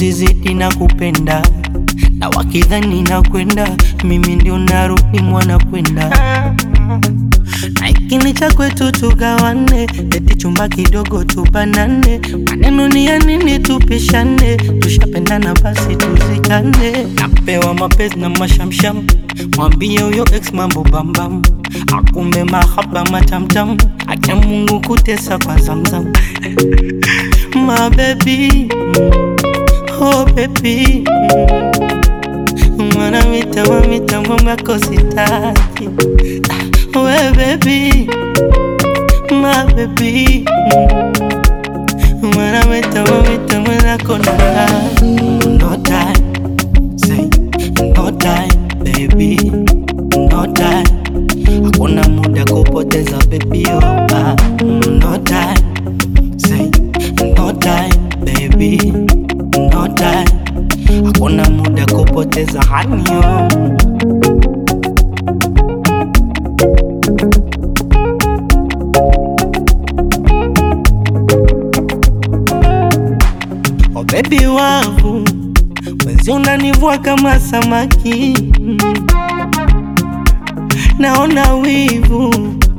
usizidi na kupenda na wakidhani na kwenda mimi ndio narudi mwana kwenda na ikini cha kwetu tugawane, eti chumba kidogo tubanane, maneno ni ya nini tupishane? Tushapendana basi tuzikane. Napewa mapenzi na mashamsham, mwambie huyo ex mambo bambam, akumbe mahaba matamtam, acha Mungu kutesa kwa zamzam my baby, oh baby Mwana mitambo mitambo mako sitaki We baby, my baby Mwana mitambo mitambo nako na No time, say no time baby No time, hakuna muda kupoteza baby oh ah. No time, say no time baby No time, hakuna muda kupoteza honey oh. Oh baby wangu, wezi unanivua kama samaki, naona wivu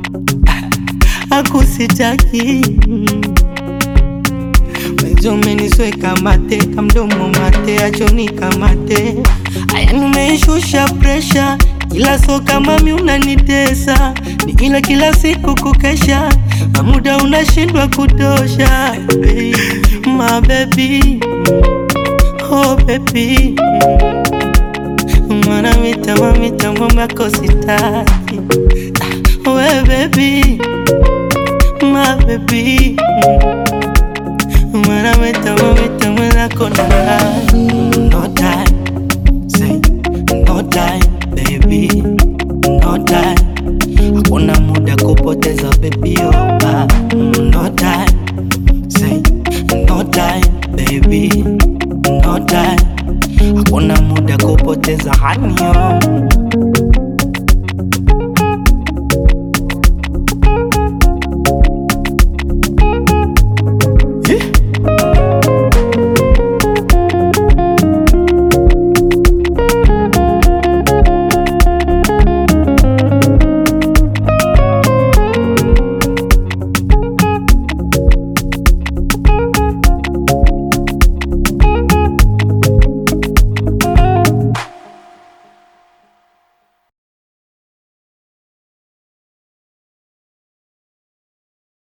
akusitaki wezi umenisweka mate kamdomo mate achoni kamate aya nimeishusha presha ila so kama mi unanitesa ni ile kila siku kukesha na muda unashindwa kutosha baby. My baby, oh baby Mwana mitambo mitambo mako sitaki We baby, my baby Mwana mitambo mitambo nako na No time, say no time baby No time, hakuna muda kupoteza baby oh ah. No time, say no time baby No time, hakuna muda kupoteza honey oh.